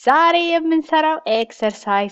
ዛሬ የምንሰራው ኤክሰርሳይዝ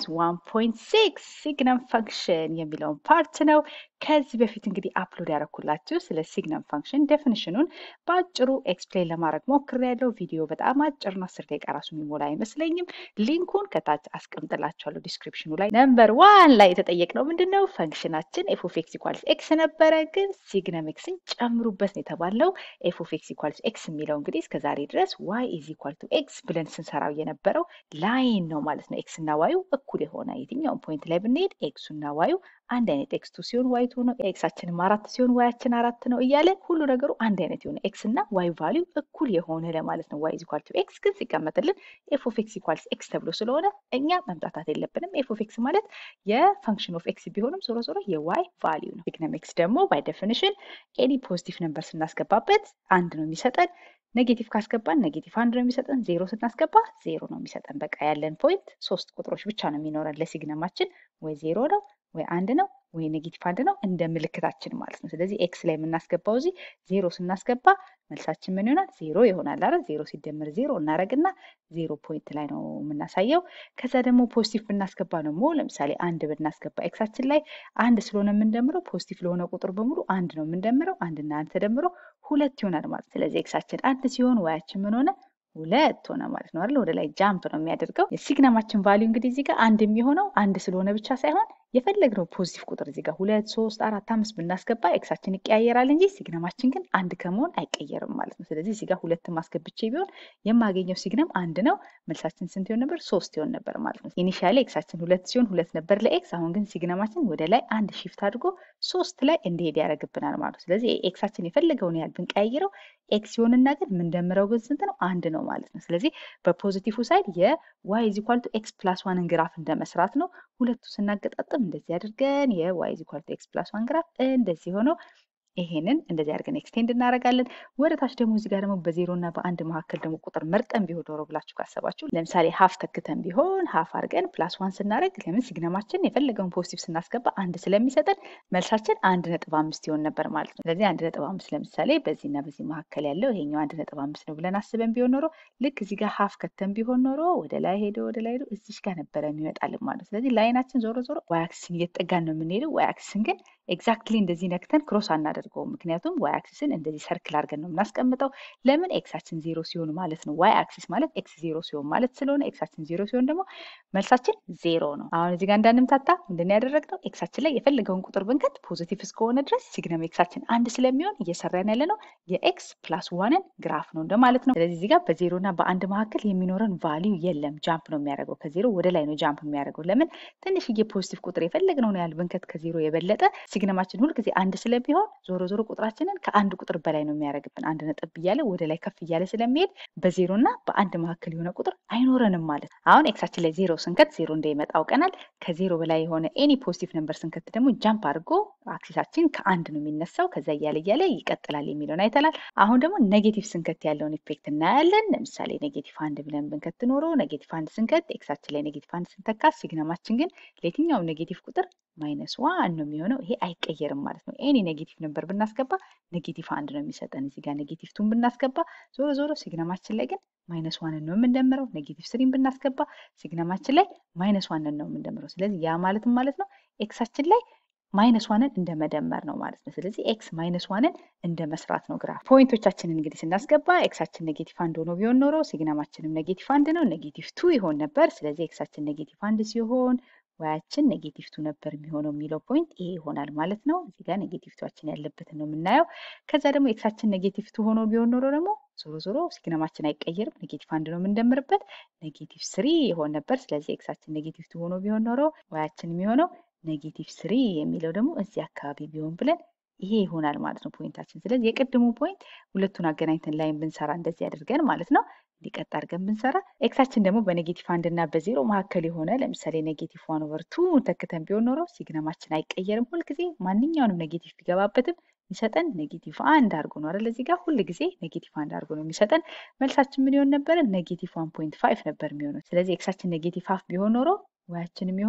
1.6 ሲግነም ፈንክሽን የሚለውን ፓርት ነው። ከዚህ በፊት እንግዲህ አፕሎድ ያደረኩላችሁ ስለ ሲግነም ፈንክሽን ዴፊኒሽኑን በአጭሩ ኤክስፕሌን ለማድረግ ሞክሬያለሁ። ቪዲዮ በጣም አጭር ነው፣ አስር ደቂቃ ራሱ የሚሞላ አይመስለኝም። ሊንኩን ከታች አስቀምጥላችኋለሁ ዲስክሪፕሽኑ ላይ። ነምበር ዋን ላይ የተጠየቅነው ምንድን ነው? ፈንክሽናችን ኤፍ ኦፍ ኤክስ ኢኳልስ ኤክስ ነበረ፣ ግን ሲግነም ኤክስን ጨምሩበት ነው የተባለው። ኤፍ ኦፍ ኤክስ ኢኳልስ ኤክስ የሚለው እንግዲህ እስከዛሬ ድረስ ዋይ ኢዝ ኢኳል ቱ ኤክስ ብለን ስንሰራው የነበረው ላይን ነው ማለት ነው። ኤክስ እና ዋዩ እኩል የሆነ የትኛውን ፖይንት ላይ ብንሄድ ኤክሱ እና ዋዩ አንድ አይነት ኤክስ ቱ ሲሆን ዋይ ቱ ነው። ኤክሳችንም አራት ሲሆን ዋያችን አራት ነው እያለ ሁሉ ነገሩ አንድ አይነት የሆነ ኤክስ እና ዋይ ቫሊዩ እኩል የሆነ ለማለት ነው። ዋይ ኢዝ ኢኳል ቱ ኤክስ ግን ሲቀመጥልን ኤፍ ኦፍ ኤክስ ኢኳልስ ኤክስ ተብሎ ስለሆነ እኛ መምጣታት የለብንም። ኤፍ ኦፍ ኤክስ ማለት የፈንክሽን ኦፍ ኤክስ ቢሆንም ዞሮ ዞሮ የዋይ ቫሊዩ ነው። ሲግነም ኤክስ ደግሞ ባይ ዴፊኒሽን ኤኒ ፖዚቲቭ ነምበር ስናስገባበት አንድ ነው የሚሰጠን ኔጌቲቭ ካስገባን ኔጌቲቭ አንድ ነው የሚሰጠን። ዜሮ ስናስገባ ዜሮ ነው የሚሰጠን። በቃ ያለን ፖይንት ሶስት ቁጥሮች ብቻ ነው የሚኖረን ለሲግነማችን ወይ ዜሮ ነው ወይ አንድ ነው ወይ ኔጌቲቭ አንድ ነው እንደ ምልክታችን ማለት ነው። ስለዚህ ኤክስ ላይ የምናስገባው እዚህ ዜሮ ስናስገባ መልሳችን ምን ይሆናል? ዜሮ ይሆናል። አረ ዜሮ ሲደመር ዜሮ እናደርግና ዜሮ ፖይንት ላይ ነው የምናሳየው። ከዛ ደግሞ ፖዚቲቭ ብናስገባ ደግሞ ለምሳሌ አንድ ብናስገባ ኤክሳችን ላይ አንድ ስለሆነ የምንደምረው ፖዚቲቭ ለሆነ ቁጥር በሙሉ አንድ ነው የምንደምረው። አንድና አንድ ተደምሮ ሁለት ይሆናል ማለት ስለዚህ ኤክሳችን አንድ ሲሆን ዋያችን ምን ሆነ? ሁለት ሆነ ማለት ነው አይደል? ወደ ላይ ጃምፕ ነው የሚያደርገው። የሲግነማችን ቫሊዩ እንግዲህ እዚህ ጋር አንድ የሚሆነው አንድ ስለሆነ ብቻ ሳይሆን የፈለግነው ፖዚቲቭ ቁጥር እዚህ ጋር ሁለት ሶስት አራት አምስት ብናስገባ ኤክሳችን ይቀያየራል እንጂ ሲግነማችን ግን አንድ ከመሆን አይቀየርም ማለት ነው። ስለዚህ እዚህ ጋር ሁለትን ማስገብቼ ቢሆን የማገኘው ሲግነም አንድ ነው። መልሳችን ስንት ይሆን ነበር? ሶስት ይሆን ነበር ማለት ነው። ኢኒሻሊ ኤክሳችን ሁለት ሲሆን ሁለት ነበር ለኤክስ። አሁን ግን ሲግነማችን ወደ ላይ አንድ ሺፍት አድርጎ ሶስት ላይ እንዲሄድ ያደርግብናል ማለት ነው። ስለዚህ ኤክሳችን የፈለገውን ያህል ብንቀያይረው ኤክስ ሲሆንና ግን የምንደምረው ግን ስንት ነው? አንድ ነው ማለት ነው። ስለዚህ በፖዚቲቭ ሳይድ የዋይ ኢዝ ኢኳል ቱ ኤክስ ፕላስ ዋንን ግራፍ እንደመስራት ነው። ሁለቱ ስናገጣጥም እንደዚህ አድርገን የዋይ ኢዝ ኢኳል ቱ ኤክስ ፕላስ ዋን ግራፍ እንደዚህ ሆነው ይሄንን እንደዚህ አድርገን ኤክስቴንድ እናደርጋለን። ወደ ታች ደግሞ እዚህ ጋር ደግሞ በዜሮ እና በአንድ መካከል ደግሞ ቁጥር መርጠን ቢሆን ኖሮ ብላችሁ ካሰባችሁ ለምሳሌ ሀፍ ተክተን ቢሆን ሀፍ አድርገን ፕላስ ዋን ስናደርግ ለምን ሲግነማችን የፈለገውን ፖዚቲቭ ስናስገባ አንድ ስለሚሰጠን መልሳችን አንድ ነጥብ አምስት ይሆን ነበር ማለት ነው። ስለዚህ አንድ ነጥብ አምስት ለምሳሌ በዚህና በዚህ መካከል ያለው ይሄኛው አንድ ነጥብ አምስት ነው ብለን አስበን ቢሆን ኖሮ ልክ እዚህ ጋር ሀፍ ከተን ቢሆን ኖሮ ወደ ላይ ሄዶ ወደ ላይ ሄዶ እዚች ጋር ነበረ የሚመጣልን ማለት ነው። ስለዚህ ላይናችን ዞሮ ዞሮ ዋይ አክሲስን እየተጠጋን ነው የምንሄደው። ዋይ አክሲስን ግን ኤግዛክትሊ እንደዚህ ነክተን ክሮስ አናደርገውም። ምክንያቱም ዋይ አክሲስን እንደዚህ ሰርክል አድርገን ነው የምናስቀምጠው። ለምን ኤክሳችን ዜሮ ሲሆን ማለት ነው። ዋይ አክሲስ ማለት ኤክስ ዜሮ ሲሆን ማለት ስለሆነ ኤክሳችን ዜሮ ሲሆን ደግሞ መልሳችን ዜሮ ነው። አሁን እዚህ ጋር እንዳንምታታ ምንድን ነው ያደረግነው? ኤክሳችን ላይ የፈለገውን ቁጥር ብንከት ፖዚቲቭ እስከሆነ ድረስ ሲግነም ኤክሳችን አንድ ስለሚሆን እየሰራን ያለ ነው የኤክስ ፕላስ ዋንን ግራፍ ነው እንደማለት ነው። ስለዚህ እዚህ ጋር በዜሮ እና በአንድ መካከል የሚኖረን ቫሊዩ የለም። ጃምፕ ነው የሚያደርገው። ከዜሮ ወደ ላይ ነው ጃምፕ የሚያደርገው። ለምን ትንሽዬ ፖዚቲቭ ቁጥር የፈለግነውን ያህል ብንከት ከዜሮ የበለጠ ሲግነማችን ሁልጊዜ አንድ ስለሚሆን ዞሮ ዞሮ ቁጥራችንን ከአንድ ቁጥር በላይ ነው የሚያደርግብን። አንድ ነጥብ እያለ ወደ ላይ ከፍ እያለ ስለሚሄድ በዜሮ እና በአንድ መካከል የሆነ ቁጥር አይኖረንም ማለት ነው። አሁን ኤክሳችን ላይ ዜሮ ስንከት ዜሮ እንደሚመጣ አውቀናል። ከዜሮ በላይ የሆነ ኤኒ ፖዚቲቭ ነምበር ስንከት ደግሞ ጃምፕ አድርጎ አክሲሳችን ከአንድ ነው የሚነሳው። ከዛ እያለ እያለ ይቀጥላል የሚለውን አይተናል። አሁን ደግሞ ኔጌቲቭ ስንከት ያለውን ኢፌክት እናያለን። ለምሳሌ ኔጌቲቭ አንድ ብለን ብንከት ኖሮ ኔጌቲቭ አንድ ስንከት ኤክሳችን ላይ ኔጌቲቭ አንድ ስንተካ ሲግነማችን ግን ለየትኛውም ኔጌቲቭ ቁጥር ማይነስ ዋን ነው የሚሆነው። ይሄ አይቀየርም ማለት ነው። ኤኒ ኔጌቲቭ ነበር ብናስገባ ኔጌቲቭ አንድ ነው የሚሰጠን። እዚህ ጋር ኔጌቲቭ ቱን ብናስገባ ዞሮ ዞሮ ሲግነማችን ላይ ግን ማይነስ ዋንን ነው የምንደምረው። ኔጌቲቭ ስሪን ብናስገባ ሲግነማችን ላይ ማይነስ ዋንን ነው የምንደምረው። ስለዚህ ያ ማለትም ማለት ነው ኤክሳችን ላይ ማይነስ ዋንን እንደ መደመር ነው ማለት ነው። ስለዚህ ኤክስ ማይነስ ዋንን እንደ መስራት ነው ግራፍ። ፖይንቶቻችንን እንግዲህ ስናስገባ ኤክሳችን ኔጌቲቭ አንድ ሆኖ ቢሆን ኖሮ ሲግነማችንም ኔጌቲቭ አንድ ነው፣ ኔጌቲቭ ቱ ይሆን ነበር። ስለዚህ ኤክሳችን ኔጌቲቭ አንድ ሲሆን ዋያችን ኔጌቲቭ ቱ ነበር የሚሆነው የሚለው ፖይንት ይሄ ይሆናል ማለት ነው። እዚህ ጋር ኔጌቲቭ ቱዋችን ያለበትን ነው የምናየው። ከዛ ደግሞ ኤክሳችን ኔጌቲቭ ቱ ሆኖ ቢሆን ኖሮ ደግሞ ዞሮ ዞሮ ሲግነማችን አይቀየርም። ኔጌቲቭ አንድ ነው የምንደምርበት። ኔጌቲቭ ስሪ ይሆን ነበር። ስለዚህ ኤክሳችን ኔጌቲቭ ቱ ሆኖ ቢሆን ኖሮ ዋያችን የሚሆነው ኔጌቲቭ ስሪ የሚለው ደግሞ እዚህ አካባቢ ቢሆን ብለን ይሄ ይሆናል ማለት ነው ፖይንታችን። ስለዚህ የቅድሙ ፖይንት ሁለቱን አገናኝተን ላይን ብንሰራ እንደዚህ አድርገን ማለት ነው እንዲቀጥ አድርገን ብንሰራ ኤክሳችን ደግሞ በኔጌቲቭ አንድ እና በዜሮ መካከል የሆነ ለምሳሌ ኔጌቲቭ ዋን ኦቨር ቱ ተክተን ቢሆን ኖሮ ሲግነማችን አይቀየርም። ሁልጊዜ ማንኛውንም ኔጌቲቭ ቢገባበትም የሚሰጠን ኔጌቲቭ አንድ አድርጎ ነው አይደል? እዚህ ጋር ሁል ጊዜ ኔጌቲቭ አንድ አድርጎ ነው የሚሰጠን። መልሳችን ምን ይሆን ነበረ? ኔጌቲቭ ዋን ፖይንት ፋይቭ ነበር የሚሆነው። ስለዚህ ኤክሳችን ኔጌቲቭ ሀፍ ቢሆን ኖሮ ዋያችን የሚሆነው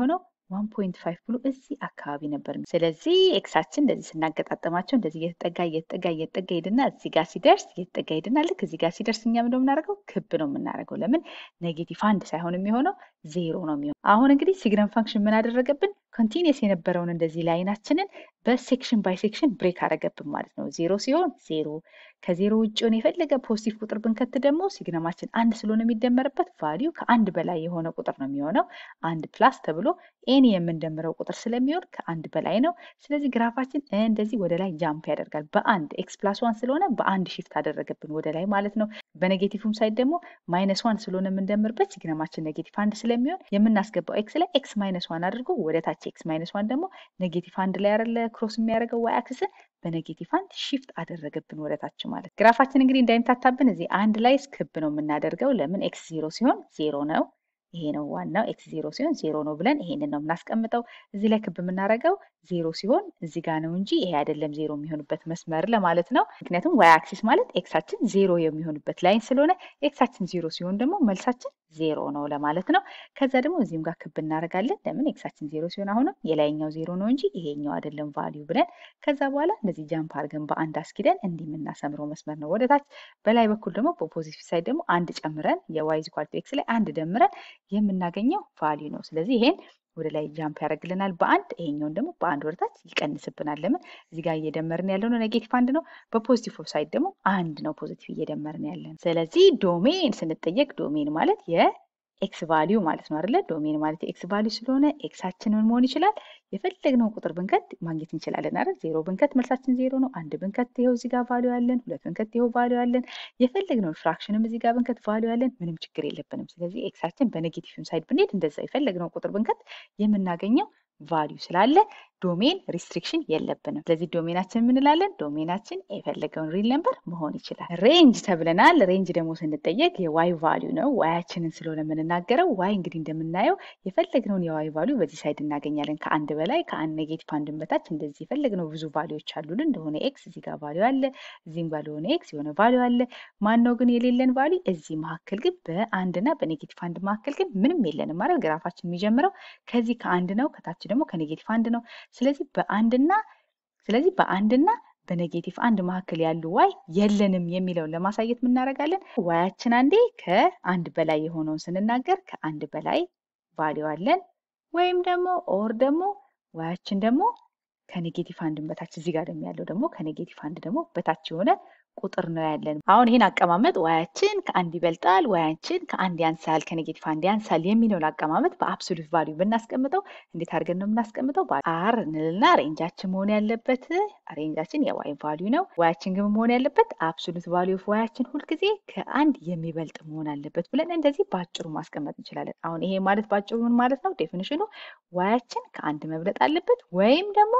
ዋን ፖይንት ፋይቭ ብሎ እዚህ አካባቢ ነበር። ስለዚህ ኤክሳችን እንደዚህ ስናገጣጠማቸው እንደዚህ እየተጠጋ እየተጠጋ እየተጠጋ ሄድና እዚህ ጋር ሲደርስ እየተጠጋ ሄድና ልክ እዚህ ጋር ሲደርስ እኛ ምንድነው የምናደርገው? ክብ ነው የምናደርገው። ለምን ኔጌቲቭ አንድ ሳይሆን የሚሆነው ዜሮ ነው የሚሆነው። አሁን እንግዲህ ሲግነም ፋንክሽን ምን አደረገብን? ኮንቲኒየስ የነበረውን እንደዚህ ላይናችንን በሴክሽን ባይ ሴክሽን ብሬክ አደረገብን ማለት ነው። ዜሮ ሲሆን ዜሮ ከዜሮ ውጭ ሆነ የፈለገ ፖዚቲቭ ቁጥር ብንከት ደግሞ ሲግነማችን አንድ ስለሆነ የሚደመርበት ቫሊዩ ከአንድ በላይ የሆነ ቁጥር ነው የሚሆነው። አንድ ፕላስ ተብሎ ኤኒ የምንደምረው ቁጥር ስለሚሆን ከአንድ በላይ ነው። ስለዚህ ግራፋችን እንደዚህ ወደ ላይ ጃምፕ ያደርጋል። በአንድ ኤክስ ፕላስ ዋን ስለሆነ በአንድ ሺፍት አደረገብን ወደ ላይ ማለት ነው። በኔጌቲቭም ሳይድ ደግሞ ማይነስ ዋን ስለሆነ የምንደምርበት ሲግነማችን ኔጌቲቭ አንድ ስለሚሆን የምናስገባው ኤክስ ላይ ኤክስ ማይነስ ዋን አድርጎ ወደ ታች ኤክስ ማይነስ ዋን ደግሞ ኔጌቲቭ አንድ ላይ ያለ ክሮስ የሚያደርገው ዋይ አክስን በኔጌቲቭ አንድ ሺፍት አደረገብን ወደ ታች ማለት። ግራፋችን እንግዲህ እንዳይምታታብን እዚህ አንድ ላይ ክብ ነው የምናደርገው። ለምን ኤክስ ዜሮ ሲሆን ዜሮ ነው። ይሄ ነው ዋናው ኤክስ ዜሮ ሲሆን ዜሮ ነው ብለን ይሄንን ነው የምናስቀምጠው። እዚህ ላይ ክብ የምናደርገው ዜሮ ሲሆን እዚህ ጋር ነው እንጂ ይሄ አይደለም ዜሮ የሚሆንበት መስመር ለማለት ነው። ምክንያቱም ዋይ አክሲስ ማለት ኤክሳችን ዜሮ የሚሆንበት ላይን ስለሆነ ኤክሳችን ዜሮ ሲሆን ደግሞ መልሳችን ዜሮ ነው ለማለት ነው። ከዛ ደግሞ እዚህም ጋር ክብ እናደርጋለን። ለምን ኤክሳችን ዜሮ ሲሆን አሁንም የላይኛው ዜሮ ነው እንጂ ይሄኛው አይደለም ቫሊዩ ብለን ከዛ በኋላ እንደዚህ ጃምፕ አድርገን በአንድ አስኪደን እንዲህ የምናሰምረው መስመር ነው ወደ ታች። በላይ በኩል ደግሞ በፖዚቲቭ ሳይድ ደግሞ አንድ ጨምረን የዋይ ኢዝ ኢኳል ቱ ኤክስ ላይ አንድ ደምረን የምናገኘው ቫሊዩ ነው። ስለዚህ ይሄን ወደ ላይ ጃምፕ ያደርግልናል በአንድ ይሄኛውን ደግሞ በአንድ ወደታች ይቀንስብናል። ለምን እዚህ ጋር እየደመርን ያለው ነው ኔጌቲቭ አንድ ነው። በፖዚቲቭ ሳይድ ደግሞ አንድ ነው ፖዚቲቭ እየደመርን ያለን። ስለዚህ ዶሜን ስንጠየቅ ዶሜን ማለት የኤክስ ቫሊዩ ማለት ነው አይደለ? ዶሜን ማለት የኤክስ ቫሊዩ ስለሆነ ኤክሳችን ምን መሆን ይችላል? የፈለግነውን ቁጥር ብንከት ማግኘት እንችላለን አይደል? ዜሮ ብንከት መልሳችን ዜሮ ነው። አንድ ብንከት ይኸው እዚህ ጋር ቫሊዩ አለን። ሁለት ብንከት ይኸው ቫሊዩ አለን። የፈለግነውን ፍራክሽንም እዚህ ጋር ብንከት ቫሊዩ አለን። ምንም ችግር የለብንም። ስለዚህ ኤክሳችን በኔጌቲቭ ሳይድ ብንሄድ እንደዛ የፈለግነውን ቁጥር ብንከት የምናገኘው ቫሊዩ ስላለ ዶሜን ሪስትሪክሽን የለብንም። ስለዚህ ዶሜናችን የምንላለን ዶሜናችን የፈለገውን ሪል ነምበር መሆን ይችላል። ሬንጅ ተብለናል። ሬንጅ ደግሞ ስንጠየቅ የዋይ ቫሊዩ ነው። ዋያችንን ስለሆነ የምንናገረው ዋይ እንግዲህ እንደምናየው የፈለግነውን የዋይ ቫሊዩ በዚህ ሳይድ እናገኛለን። ከአንድ በላይ ከአንድ ኔጌቲቭ አንድን በታች እንደዚህ የፈለግነው ብዙ ቫሊዎች አሉልን። እንደሆነ ኤክስ እዚህ ጋር ቫሊዩ አለ፣ እዚህም ጋር ለሆነ ኤክስ የሆነ ቫሊዩ አለ። ማነው ግን የሌለን ቫሊዩ? እዚህ መካከል ግን በአንድና በኔጌቲቭ አንድ መካከል ግን ምንም የለንም ማለት ግራፋችን የሚጀምረው ከዚህ ከአንድ ነው፣ ከታች ደግሞ ከኔጌቲቭ አንድ ነው። ስለዚህ በአንድና ስለዚህ በአንድና በኔጌቲቭ አንድ መካከል ያሉ ዋይ የለንም የሚለውን ለማሳየት ምናደርጋለን? ዋያችን አንዴ ከአንድ በላይ የሆነውን ስንናገር ከአንድ በላይ ቫሊዩ አለን ወይም ደግሞ ኦር ደግሞ ዋያችን ደግሞ ከኔጌቲቭ አንድን በታች እዚህ ጋር ደግሞ ያለው ደግሞ ከኔጌቲቭ አንድ ደግሞ በታች የሆነ ቁጥር ነው ያለን። አሁን ይህን አቀማመጥ ዋያችን ከአንድ ይበልጣል፣ ዋያችን ከአንድ ያንሳል፣ ከኔጌቲቭ አንድ ያንሳል የሚለውን አቀማመጥ በአብሶሉት ቫሊዩ ብናስቀምጠው እንዴት አድርገን ነው የምናስቀምጠው? አር እንልና ሬንጃችን መሆን ያለበት ሬንጃችን የዋይ ቫሊዩ ነው። ዋያችን ግን መሆን ያለበት አብሶሉት ቫሊዩ ኦፍ ዋያችን ሁልጊዜ ከአንድ የሚበልጥ መሆን አለበት ብለን እንደዚህ በአጭሩ ማስቀመጥ እንችላለን። አሁን ይሄ ማለት በአጭሩ ምን ማለት ነው? ዴፊኒሽኑ ዋያችን ከአንድ መብለጥ አለበት ወይም ደግሞ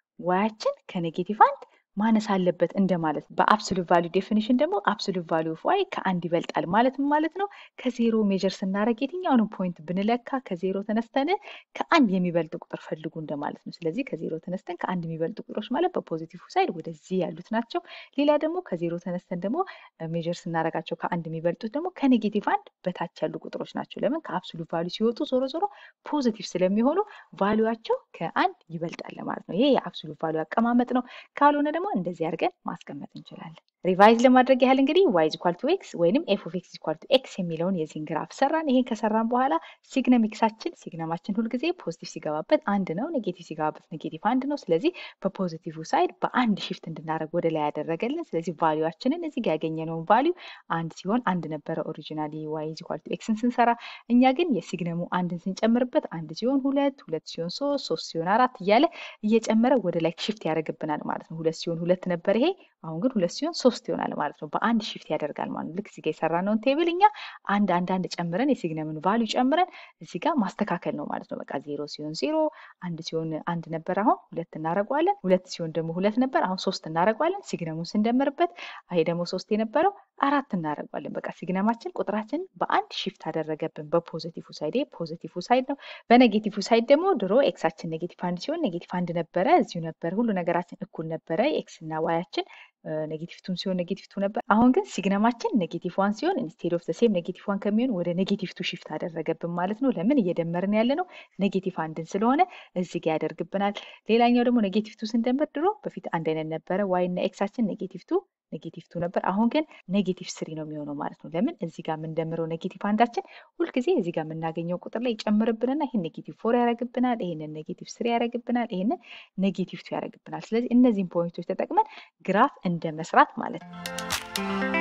ዋያችን ከኔጌቲቭ አንድ ማነስ አለበት እንደማለት። በአብሶሉት ቫሊዩ ዴፊኒሽን ደግሞ አብሶሉት ቫሊዩ ኦፍ ዋይ ከአንድ ይበልጣል ማለት ምን ማለት ነው? ከዜሮ ሜጀር ስናደርግ የትኛውንም ፖይንት ብንለካ ከዜሮ ተነስተን ከአንድ የሚበልጥ ቁጥር ፈልጉ እንደማለት ነው። ስለዚህ ከዜሮ ተነስተን ከአንድ የሚበልጡ ቁጥሮች ማለት በፖዚቲቭ ሳይድ ወደዚህ ያሉት ናቸው። ሌላ ደግሞ ከዜሮ ተነስተን ደግሞ ሜጀር ስናደርጋቸው ከአንድ የሚበልጡት ደግሞ ከኔጌቲቭ አንድ በታች ያሉ ቁጥሮች ናቸው። ለምን ከአብሶሉት ቫሊዩ ሲወጡ ዞሮ ዞሮ ፖዚቲቭ ስለሚሆኑ ቫሊዩቸው ከአንድ ይበልጣል ማለት ነው። ይሄ የአብሶሉት ቫሊዩ አቀማመጥ ነው። ካልሆነ ደግሞ እንደዚህ አድርገን ማስቀመጥ እንችላለን። ሪቫይዝ ለማድረግ ያህል እንግዲህ ዋይ ኢዝ ኢኳል ቱ ኤክስ ወይንም ኤፍ ኦፍ ኤክስ ኢዝ ኢኳል ቱ ኤክስ የሚለውን የዚህን ግራፍ ሰራን። ይሄን ከሰራን በኋላ ሲግነም ኤክሳችን ሲግነማችን ሁልጊዜ ፖዚቲቭ ሲገባበት አንድ ነው፣ ኔጌቲቭ ሲገባበት ኔጌቲቭ አንድ ነው። ስለዚህ በፖዚቲቭ ሳይድ በአንድ ሽፍት እንድናደርግ ወደ ላይ ያደረገልን። ስለዚህ ቫሊዩችንን እዚህ ጋር ያገኘነውን ቫሊዩ አንድ ሲሆን አንድ ነበረ ኦሪጂናሊ ዋይ ኢዝ ኢኳል ቱ ኤክስን ስንሰራ። እኛ ግን የሲግነሙ አንድን ስንጨምርበት አንድ ሲሆን ሁለት፣ ሁለት ሲሆን ሶስት፣ ሶስት ሲሆን አራት እያለ እየጨመረ ወደ ላይ ሽፍት ያደርግብናል ማለት ነው። ሁለት ሲሆን ሁለት ነበር ይሄ አሁን ግን ሁለት ሲሆን ሶስት ይሆናል ማለት ነው። በአንድ ሽፍት ያደርጋል ማለት ነው። ልክ እዚህ ጋር የሰራነውን ቴብል እኛ አንድ አንድ አንድ ጨምረን የሲግነምን ቫሊዩ ጨምረን እዚህ ጋር ማስተካከል ነው ማለት ነው። በቃ ዜሮ ሲሆን ዜሮ፣ አንድ ሲሆን አንድ ነበር አሁን ሁለት እናደርገዋለን። ሁለት ሲሆን ደግሞ ሁለት ነበር አሁን ሶስት እናደርገዋለን። ሲግነሙን ስንደምርበት ይሄ ደግሞ ሶስት የነበረው አራት እናደርገዋለን። በቃ ሲግነማችን ቁጥራችን በአንድ ሽፍት አደረገብን። በፖዚቲቭ ሳይድ ፖዚቲቭ ሳይድ ነው። በኔጌቲቭ ሳይድ ደግሞ ድሮ ኤክሳችን ኔጌቲቭ አንድ ሲሆን ኔጌቲቭ አንድ ነበረ፣ እዚሁ ነበር፣ ሁሉ ነገራችን እኩል ነበረ። ኤክስ እና ዋያችን ኔጌቲቭ ቱን ሲሆን ኔጌቲቭ ቱ ነበር። አሁን ግን ሲግነማችን ኔጌቲቭ ዋን ሲሆን ኢንስቴድ ኦፍ ሴም ኔጌቲቭ ዋን ከሚሆን ወደ ኔጌቲቭ ቱ ሽፍት አደረገብን ማለት ነው። ለምን እየደመርን ያለ ነው ኔጌቲቭ አንድን ስለሆነ እዚህ ጋ ያደርግብናል። ሌላኛው ደግሞ ኔጌቲቭ ቱ ስንደምር ድሮ በፊት አንድ አይነት ነበረ። ዋይ እና ኤክሳችን ኔጌቲቭ ቱ ኔጌቲቭ ቱ ነበር። አሁን ግን ኔጌቲቭ ስሪ ነው የሚሆነው ማለት ነው። ለምን እዚህ ጋር የምንደምረው ኔጌቲቭ አንዳችን ሁልጊዜ እዚህ ጋር የምናገኘው ቁጥር ላይ ይጨምርብንና ይህን ኔጌቲቭ ፎር ያደርግብናል፣ ይህንን ኔጌቲቭ ስሪ ያደርግብናል፣ ይህንን ኔጌቲቭ ቱ ያደርግብናል። ስለዚህ እነዚህን ፖይንቶች ተጠቅመን ግራፍ እንደ መስራት ማለት ነው።